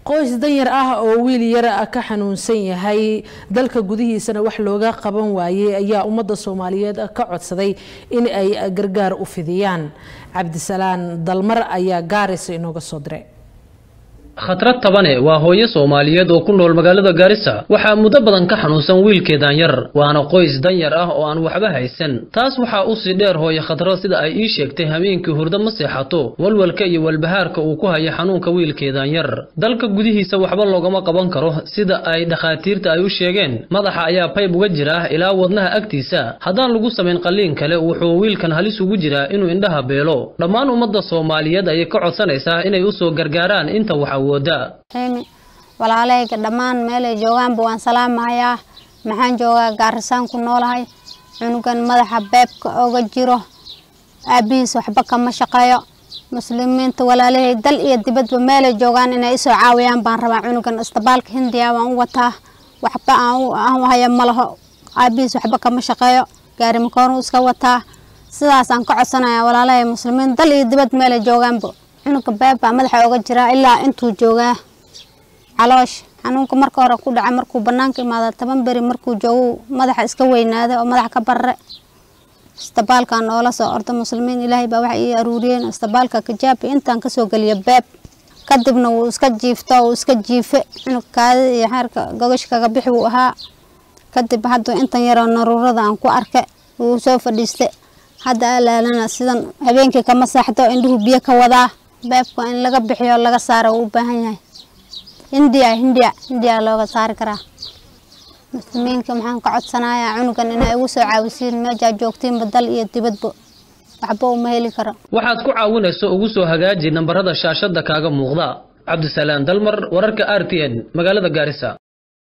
qoys danyar ah oo wiil yar ka xanuunsan yahay dalka gudihiisana wax looga qaban waayey ayaa ummadda soomaaliyeed ka codsaday in ay gargaar u fidiyaan cabdisalaan dalmar ayaa gaarisa inooga soo diray khatrad tabane waa hooyo soomaaliyeed oo ku nool magaalada gaarisa waxaa muddo badan ka xanuunsan wiilkeedan yar waana qoys danyar ah oo aan waxba haysan taas waxaa usii dheer hooyo khatrad sida ay ii sheegtay habeenkii hurdo ma seexato walwalka iyo walbahaarka uu ku haya xanuunka wiilkeedan yar dalka gudihiisa waxba loogama qaban karo sida ay dhakhaatiirta ay u sheegeen madaxa ayaa bayb uga jira ilaa wadnaha agtiisa haddaan lagu samayn qalliin kale wuxuu wiilkan halis ugu jiraa inuu indhaha beelo dhammaan ummadda soomaaliyeed ayay ka codsanaysaa inay usoo gargaaraan inta waxa walaalahayga dhammaan meelay joogaanba waan salaamahayaa maxaan joogaa gaarisaan ku noolahay cunugan madaxa beebka oga jiro aabihiis waxba kama shaqeeyo muslimiinta walaalahay dal iyo dibadba meelay joogaan inay isoo caawiyaan baan rabaa cunugan istabaalka hindiya waan u wataa waxba aan haya ma laho aabihiis waxba kama shaqeeyo gaari makoonu iska wataa sidaasaan ka codsanaya walaalahay muslimiin dal iyo dibad meelay joogaanba cunuga beeb baa madaxa oga jiraa ilaa intuu joogaa caloosh xanuunka marka hore ku dhaca markuu banaanka imaada toban beri markuu joogo madaxa iska weynaada oo madaxa ka barre istabaalkan oola soo orda muslimiin ilaahay baa waxay ii aruuriyeen istabaalka kajaabi intaan kasoo geliya beeb kadibna wuu iska jiifto wuu iska jiife cunug kaadida iyo xeerka gogash kaga bixi wuu ahaa kadib hadda intan yaroo naruurada aan ku arke wuu soo fadhiiste hadda alaalana sidan habeenkii kama saaxdo indhuhu biyo ka wadaa beebka in laga bixiyo laga saaro uu u baahan yahay hindiya hindiya hindiya looga saari karaa muslimiinka maxaan ka codsanayaa cunugan inay igu soo caawisiin meejaa joogtiinba dal iyo dibadba waxba uma heli karo waxaad ku caawinayso ugu soo hagaaji nambarada shaashada kaaga muuqda cabdisalaam dalmar wararka r t n magaalada gaarisa